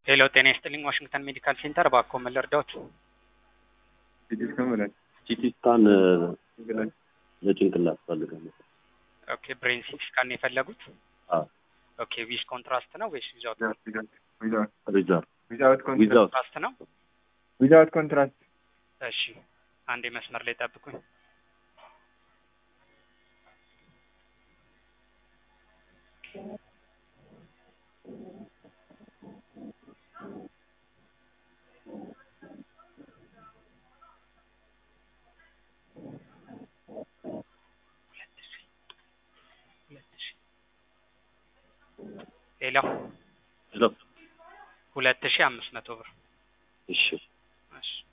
ሄሎ ጤና ይስጥልኝ ዋሽንግተን ሜዲካል ሴንተር እባክዎ ምን ልርዳዎት? ሲቲ ስካን ለጭንቅላት ፈልጋለሁ። ኦኬ ብሬን ሲቲ ስካን ነው የፈለጉት? አዎ ኦኬ ዊዝ ኮንትራስት ነው ወይስ ዊዛውት ሪዛርቭ ዊዛውት ዊዛውት ኮንትራስት ነው? ዊዛውት ኮንትራስት እሺ አንዴ መስመር ላይ ጠብቁኝ። ሌላው ሄሎ ሁለት ሺህ አምስት መቶ ብር እሺ እሺ